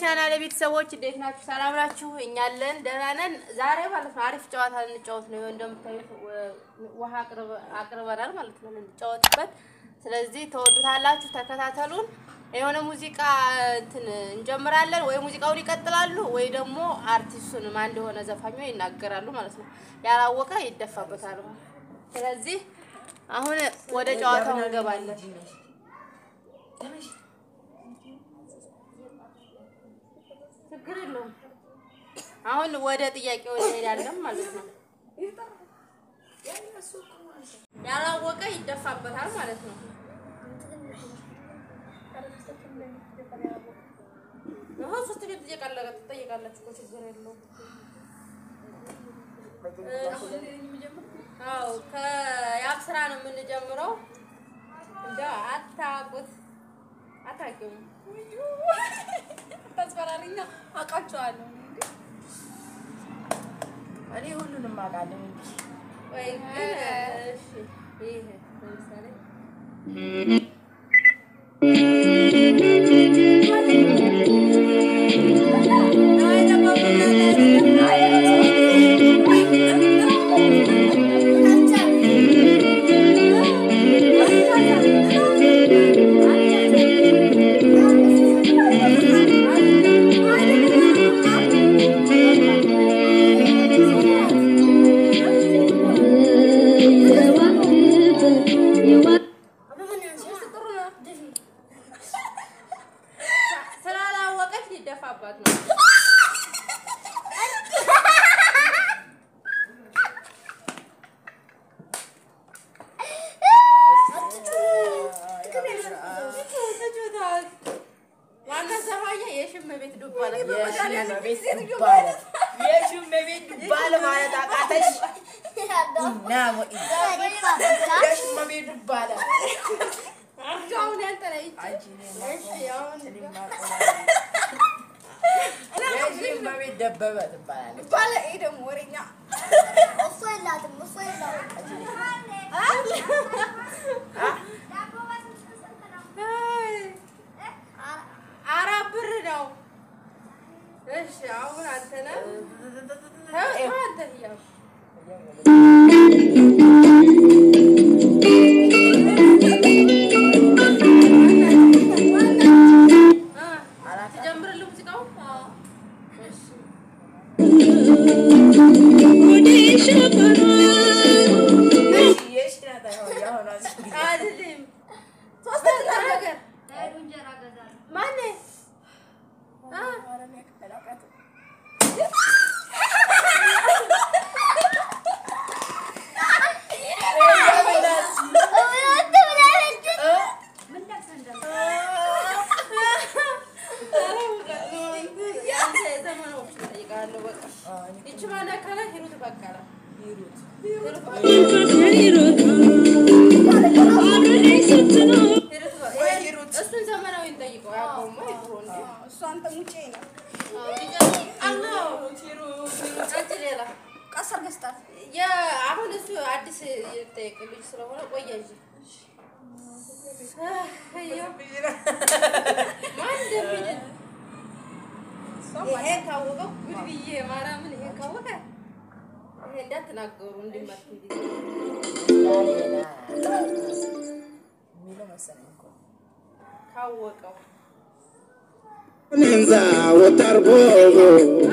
ቻናል ቤተሰቦች እንዴት ናችሁ? ሰላም ናችሁ? እኛ አለን ደህና ነን። ዛሬ ማለት ነው አሪፍ ጨዋታ ልንጫወት ነው። እንደምታዩት ውሃ አቅርበናል ማለት ነው ልንጫወትበት። ስለዚህ ተወዱታላችሁ፣ ተከታተሉን። የሆነ ሙዚቃ እንትን እንጀምራለን። ወይ ሙዚቃውን ይቀጥላሉ ወይ ደግሞ አርቲስቱን ማን እንደሆነ ዘፋኙ ይናገራሉ ማለት ነው። ያላወቀ ይደፋበታል። ስለዚህ አሁን ወደ ጨዋታው እንገባለን። ችግር የለውም። አሁን ወደ ጥያቄው እንሄዳለን ማለት ነው። ያላወቀ ይደፋበታል ማለት ነው። ይኸው ሶስት ቤት ትጠይቃለህ ትጠይቃላችሁ እኮ ችግር የለውም። አዎ ከያብ ስራ ነው የምንጀምረው። እንደው አታውቁት አታውቂውም ታስፈራሪኛ አውቃቸዋለሁ። እኔ ሁሉንም አውቃለሁ። ወይ ግን እሺ ይሄ ለምሳሌ ስላላወቀች ሊደፋባት ነው። ዋና ዘፋኛ የሽም ቤት ዱባ ነው። የሽመቤት ዱባለ የሽመቤት ዱባለ ማለት አቃተሽ? እና ወኢ የሽመቤት ዱባለ አንቺ አሁን ያንተ ላይ አንቺ እኔ እሺ አሁን የሽመቤት ደበበ ትባላለች። ባለ ይሄ ደግሞ ወሬኛ አራት ብር ነው። እሺ አሁን አንተ ነህ ተው አንተ እያልኩ እ ትጀምርልህ ሙዚቃው እሺ የሽ ናት አይሆን ያሆነ አይደለም ሶስተኛ ነገር ማነው እ ያንተ የዘመናዎች እጠይቅሃለሁ በቃ ይቺ ማን ያካላት ሂሩት በቀለ ሂሩት ሂሩት በቀለ ሂሩት እሱን ዘመናዊ እንጠይቀው ያውቀውማ የድሮ እንዴ እሱ አንተ ሙጬ ነው አንቺ ሌላ ቀሰር ገዝታት አሁን እሱ አዲስ የጠየቅ ልጅ ስለሆነ ቆየ እንጂ ማን እንደሚል ይሄ ካወቀው ጉድ ብዬ ማርያምን ይሄ ካወቀ ይሄ እንዳትናገሩ እንዲመት የሚለው መሰለኝ እኮ ካወቀው Nenza wotarbogo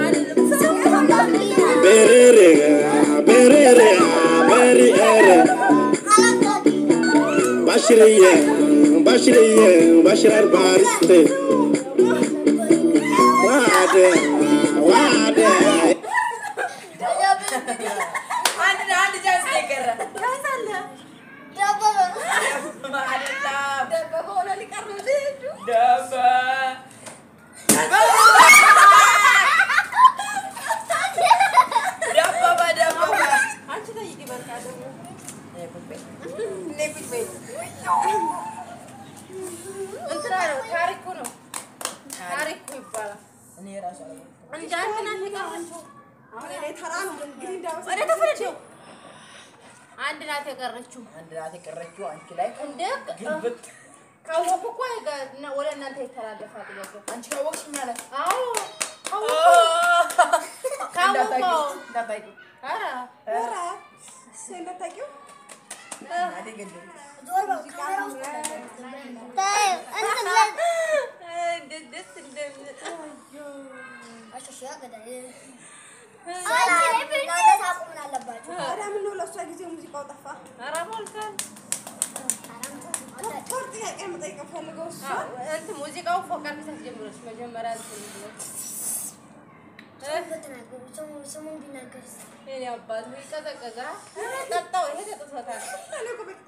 berere berere berere bashiriye bashiriye bashirar bariste wade wade አንድ አንድ ጃዝ ነው የቀረ አይደለም ደበበ ሆነ ሊቀር ነው ልጁ። ደበ ደበበ ደበበ አንቺ ጠይቂ በቃ ደግሞ እንትና ነው ታሪኩ ነው ታሪኩ ይባላል እኔ ራሱ አላወቅኩም። እንደ አንድ ናት የቀረችው አሁን እኔ ተራ ነው እንግዲህ እንዳመሰ ወደ ተፈለደው አንድ ናት የቀረችው አንድ ናት የቀረችው አንቺ ላይ እንደ ግልብጥ ካወቁ እኮ የጋ- እና- ወደ እናንተ ይተላለፋል ጥያቄው። አንቺ ካወቅሽ ማለት አዎ ካወቁ ካወቁ እንዳታውቂው ኧረ ኧረ እሱ እንደታውቂው አደገደሉ እንዴት ደስ እንደሚል ታዲያ ምነው ለእሷ ጊዜ ሙዚቃው ጠፋ? ኧረ ሞልቷል። ቶር ጥያቄ መጠየቅ ፈልገው እሷ እንትን ሙዚቃው ፎቅ አድርገሽ ጀምረሽ መጀመሪያ እንትን ብሎ የእኔ አባት ወይ ይቀዘቅዛል። ጠጣው ይሄ ጠጥቶታል። እኔ እኮ በቃ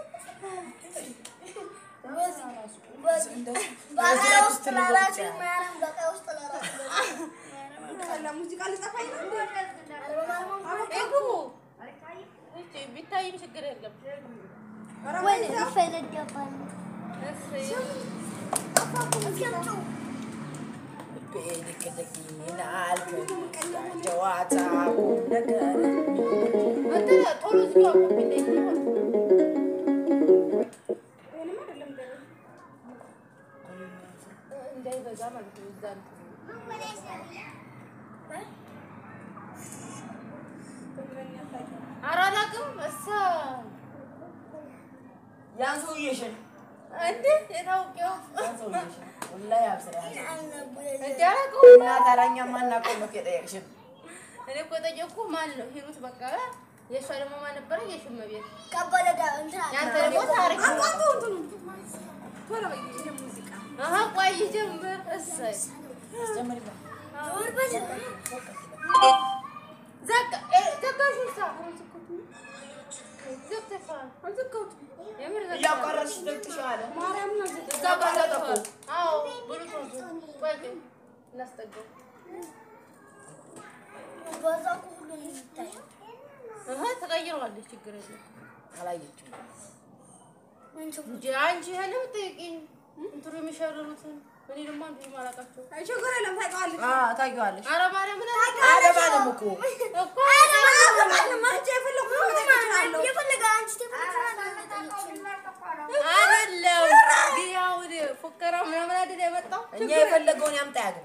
ጠላ ሙዚቃ ልጠፋኝ ነው እንዴ? ይግቡ። እሺ፣ ቢታይም ችግር የለም። ኧረ ወይዛ እሺ። ጨዋታ ነገር እንትን ቶሎ ዝጊው አቆም እንዳይሆን ይሄንማ አይደለም ገና እንዳይበዛ ማለት ነው። እዛ እንትን ኧረ አላውቅም። እሷ ያን ሰውዬሽን እንዴ የታውቂው ያን ሰውዬሽን ወላሂ አብስራ እንዴ አላውቀውም። እና ታራኛ ማናውቀው ነው የጠየቅሽን እኔ እኮ የጠየኩህ ማን ነው? ሂሩት በቀለ። የእሷ ደግሞ ማን ነበረ? የሽመቤት ያንተ ደግሞ ታሪክ ነው። አቋርጠው እንትኑ ቶሎ በይ ይሄ ሙዚቃ አሀ ቆይ ጀምር። እሰይ አስጀምሪበት ዘጋ እ ዘጋሽ ውስጥ ዘግተሻል። አልዘጋሁትም። የምር ዘግተሻል። እያቋረጥሽ ዘግተሽዋል ማርያምን አልዘጋሁትም። እዛ ጋር ዘግተሻል። አዎ ብሉቱዝ ቆይ ግን እናስጠጋው። አሀ ተቀይረዋለች። ችግር የለም አላየችም እንጂ አንቺ ይሄን የምትጠይቂኝ እንትኑ የሚሸርሩትን እኔ ደግሞ አንዱ ማላውቃቸው አይ ችግር የለም ታውቂዋለሽ። ታውቂዋለሽ ኧረ ማርያምን አደባለም እኮ እኮ አልገባኝም። አንቺ የፈለኩት መጠየቅ እችላለሁ። አይደለም ግን ያው እኔ ፉከራ ምናምን አይደል የመጣው እኛ የፈለገውን ያምጣ ያግባ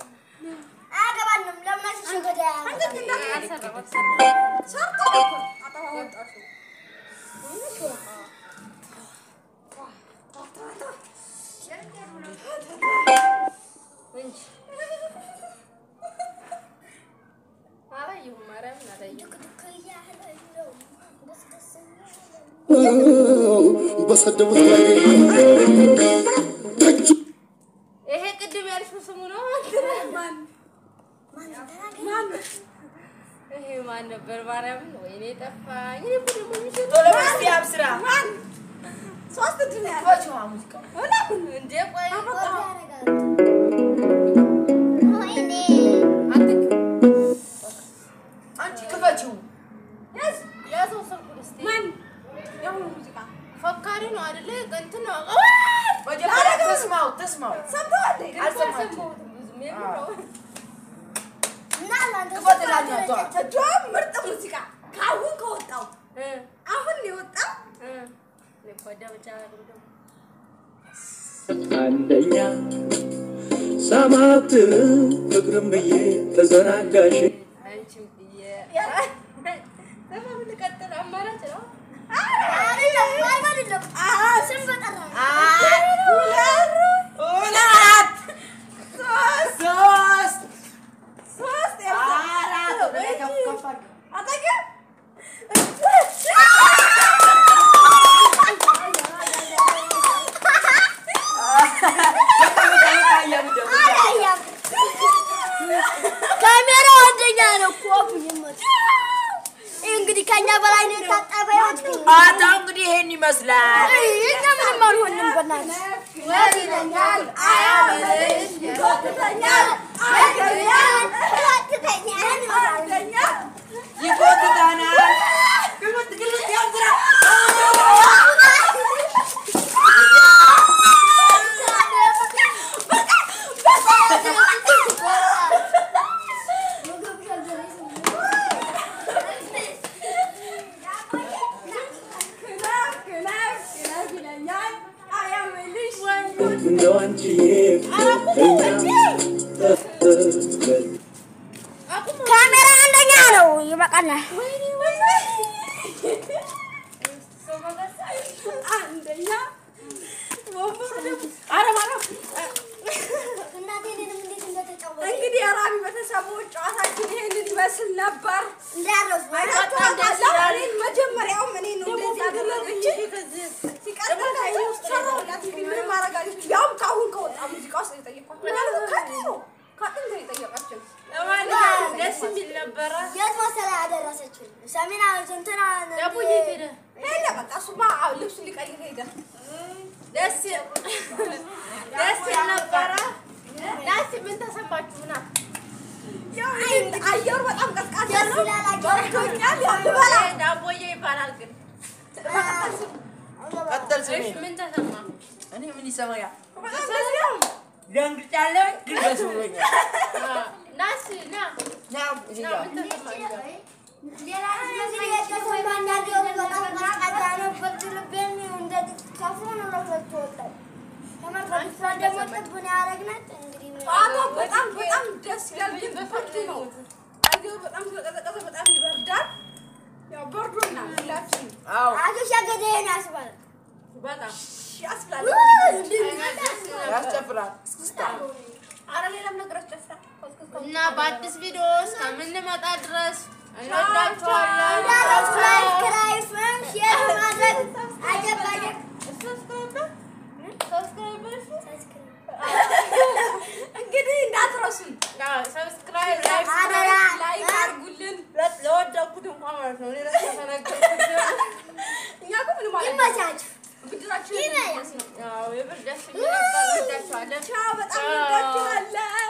አልሰራም አልሰራም ሰርቶ እኮ አጠፋ ወጣሽው። እንጂ አላየሁም ማርያምን አላየሁም በሰደቡት ላይ ተቹ ይሄ ቅድም ያልሽው ስሙ ነው ማን ማን ይሄ ማን ነበር ማርያምን ወይኔ ጠፋኝ እኔ እኮ ደግሞ የሚሸጥ ቶሎ በይ እስኪ አብስራ ማን ሶስት እድል ነው ያለው። ክፈችዋ ሙዚቃ እንዴ ቆይ አንቺ ክፈችው ያዝ ያዘው ስልኩን እስኪ ማን የአሁኑ ሙዚቃ ፈካሪ ነው አይደለ እንትን ነው መጀመሪያ ተስማው ተስማው ሰምተዋል? አልሰማችም ብዙም የምር ነው ክፈትላኛቷ እጇም ምርጥ ሙዚቃ ከአሁን ከወጣው እ አሁን የወጣው እ እኔ እኮ አዳምጬ አላውቅም ደግሞ አንደኛ ሰማት ፍቅርም ብዬ ተዘናጋሽ አንቺም ብዬ ለምን ልቀጥል? አማራጭ ነው። ሁለት ሶስት ሶስት አራት ወደ ላይ ከፍ ከፍ አድርጊ። አጠገብ ካሜራ አንደኛ ነው እኮ ይመጣ እንግዲህ ከኛ በላይ ነው የታጠበ ይወጥ አታ እንግዲህ ይሄን ይመስላል። እኛ ምንም አልሆንም። በእናትህ ወዝ ይለኛል፣ አያምርሽ፣ ይጎትተኛል፣ አይገኛል፣ ይወጥተኛል ይወስደኛል። ይጎትታናል። ግልብጥ ግልብጥ ያዝራ ክለብ ክለብ ክለብ ይለኛል፣ አያምርሽ፣ እንደው አንቺዬ እኛ ካሜራ አንደኛ ነው። ይበቃናል። አንደኛ ወንበሩ ደግሞ ኧረ ማርያም እናቴ እኔንም እንዴት እንደተጫወተ እንግዲህ የራሚ ቤተሰቦች ጨዋታችን ይሄንን ይመስል ነበር። እንዳረሱ እኔን መጀመሪያውም እኔ ነው እንደዚህ ያደረገችኝ። ሲቀጥል ከእኔ ውስጥ ሰራሁላት እንግዲህ ምንም ማድረግ አልችልም። ያውም ከአሁን ከወጣ ሙዚቃ ውስጥ ነው የጠየኳት። ምናልባት ከድሮ ከጥንት ነው የጠየቀችን። ለማንኛውም ደስ የሚል ነበረ። የት መሰለህ ያደረሰችው ሰሜና እንትና ደቡዬ ሄደ ሄደ በቃ እሱማ ልብሱን ሊቀይር ሄደ። ደስ ደስ ይል ነበረ። ዳስ ምን ተሰማችሁ? ና ያው እንግዲህ አየሩ በጣም ቀዝቃዛ ደስ ነው። ይላል አየሩ። በርዶኛል። ያው ልበላ ዳቦዬ ይባላል ግን ቀጠል ስሜ እሺ፣ ምን ተሰማ? እኔ ምን ይሰማኛል? በጣም ደስ ይላል። ደንግጫለሁ፣ ግን ደስ ብሎኛል። ናስ ና ና እዚህ ና ጋር ምን ተሰማ? እንግዲህ የተሰማኝ አየሩ በጣም ቀዝቃዛ ነው። ብርድ ልቤን እንደዚህ ከፍሎ ነው ለሁለት ወጣው። ተመልከቱ፣ እሷ ደግሞ ጥቡን ያደረግናት እንግዲህ ምን ጨዋታው በጣም በጣም ደስ ይላል፣ ግን ብርድ ነው። አየሩ በጣም ስለቀዘቀዘ በጣም ይበርዳል። ያው በርዶናል ሁላችንም አዎ አቶ ሸገደን ያስባል። በጣም ያስብላል። ያስጨፍራል። ኧረ ሌላም ነገር አስጨፍራል። እና በአዲስ ቪዲዮ እስከምንመጣ ድረስ እንወዳችኋለን። እንዳረሱ ላይክ፣ ሼር ማድረግ አጀባጀብ እንግዲህ እንዳትረሱን ሰብስክራይብ አደራ ላይክ አድርጉልን። ለወደኩት እንኳን ማለት ነው። እኔ እራሱ ተነገርኩት። እኛ እኮ ምንም ማለት ይመቻችሁ። ብድራችንን ይመያ ያው የብር ደስ የሚል ነበር። እንወዳችኋለን። ቻው፣ በጣም እንወዳችኋለን።